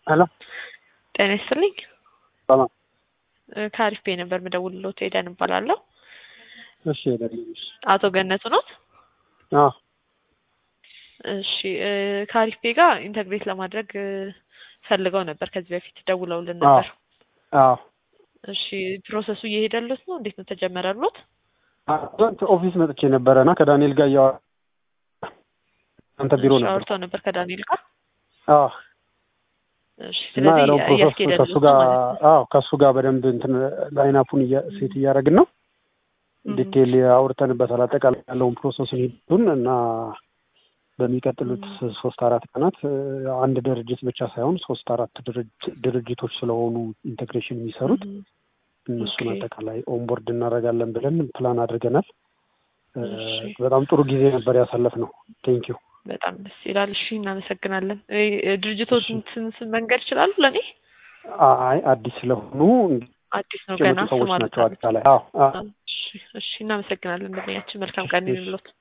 ሄሎ ጤና ይስጥልኝ። ሰላም። እ ከአሪፍ ቤ ነበር የምደውልልዎት። ኤደን እባላለሁ። እሺ ደልሽ አቶ ገነቱ ኖት? አዎ እሺ እ ከአሪፍ ቤ ጋር ኢንተግሬት ለማድረግ እ ፈልገው ነበር ከዚህ በፊት ደውለውልን ነበር። አዎ እሺ ፕሮሰሱ እየሄደለት ነው? እንዴት ነው ተጀመረሎት? ትናንት ኦፊስ መጥቼ ነበረ እና ከዳንኤል ጋር እያወራ አንተ ቢሮ እሺ፣ ነበር። አውርተው ነበር ከዳንኤል ጋር። አዎ እሺ እና ስለዚህ ያለው ፕሮሰስ እያስኬደለት ከሱ ነው ጋር ማለት ነው። አዎ ከሱ ጋር በደንብ እንትን ላይናፑን ሴት እያደረግን ነው። እም፣ ዲቴል አውርተንበታል። አጠቃላይ ያለውን ፕሮሰሱን ሂዱን እና በሚቀጥሉት ሶስት አራት ቀናት እ አንድ ድርጅት ብቻ ሳይሆን ሶስት አራት ድርጅ- ድርጅቶች ስለሆኑ ኢንቴግሬሽን የሚሰሩት እም፣ እነሱን ኦኬ። አጠቃላይ ኦንቦርድ እናደርጋለን ብለን ፕላን አድርገናል። እ እሺ በጣም ጥሩ ጊዜ ነበር ያሳለፍነው። ቴንክ ዩ። በጣም ደስ ይላል። እሺ እናመሰግናለን። እ ድርጅቶችን ስም ስም መንገድ ይችላሉ ለእኔ? አይ አዲስ ስለሆኑ አዲስ ነው የመጡ ገና ሰዎች ስም ናቸው አልወጣም። አጠቃላይ። አዎ አዎ እሺ እሺ እናመሰግናለን። እንደሚያችን መልካም ቀን ይሁንልዎት።